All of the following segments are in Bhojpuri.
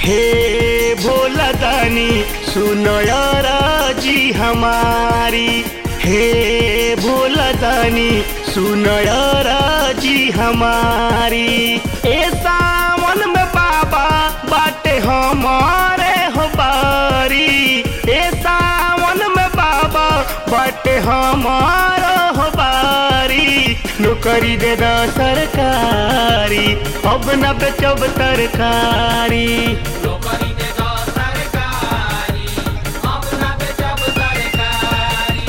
हे भोला दानी सुनयरा जी हमारी हे भोला दानी सुनयरा जी हमारी ए सावन में बाबा बाटे हमारे हो बारी ए सावन में बाबा बाटे हमारा हो बारी नौकरी दे दा सरकारी अब न बेचब तरकारी नौकरी दे दो सरकारी अब ना बेचब सरकारी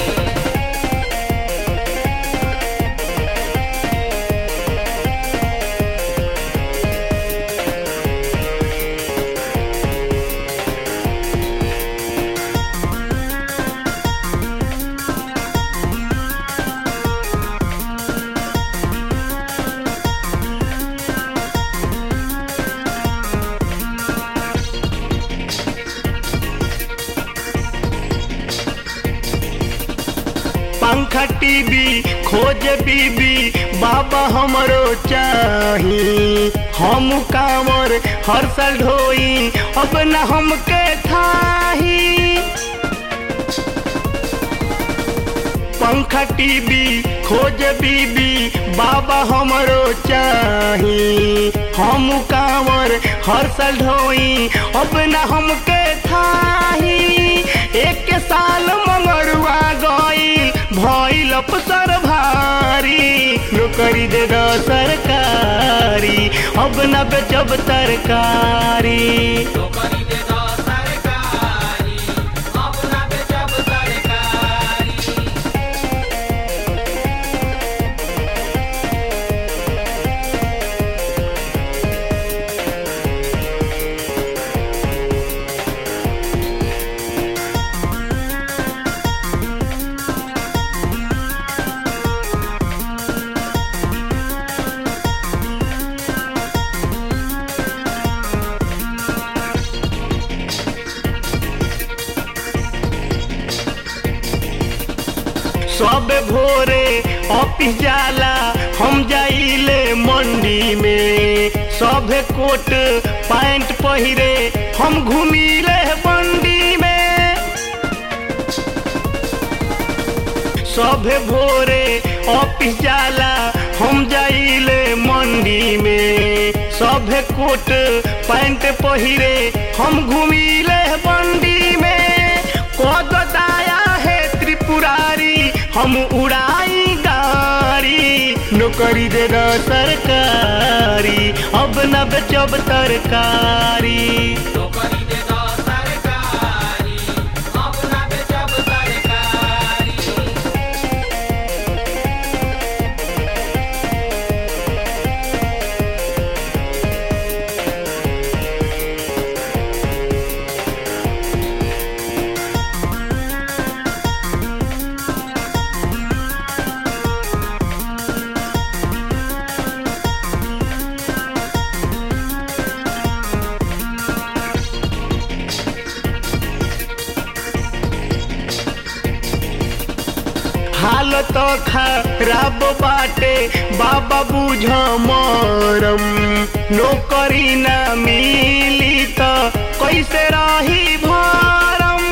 पंखा टीवी खोज बीबी बाबा हमरो चाही हम कांवर हर साल ढोई अब न हमके थाही पंखा टीवी खोज बीबी बाबा हमरो चाही हम कांवर हर साल ढोई अब न हमके थाही एक साल मंगरुआ गई भइल अफसर भारी नौकरी दे दो सरकारी अब न बेचब तरकारी नौकरी दे दो सरकारी अब ना बेचब सरकारी सब भोरे ऑफिस जाला हम जाइले मंडी में सब कोट पैंट पहिरे हम घूमिले बंडी में सब भोरे ऑफिस जाला हम जाइले मंडी में सब कोट पैंट पहिरे हम घूमिले बंडी में कद दाया है त्रिपुरारी हम उड़ाई गाड़ी नौकरी दे दो सरकारी अब न बेचब तरकारी नौकरी दे दो सरकारी अब ना बेचब सरकारी हालत खराब बाटे बाबा बुझ मरम नौकरी ना मिली त कैसे रही भरम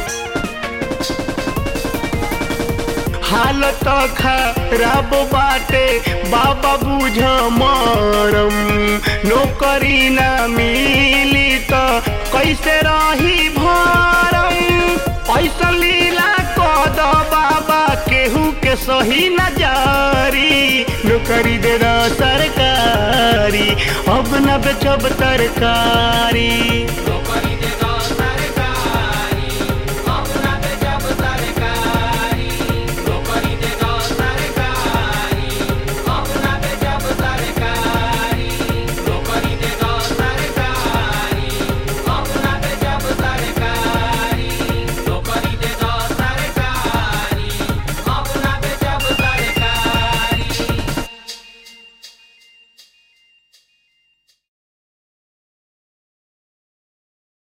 हालत खराब बाटे बाबा बुझ मरम नौकरी ना मिली त कैसे रही भरम ऐसा लीला कद बाबा केहू के सही न जारी नौकरी दे दो सरकारी अब न बेचब तरकारी नौकरी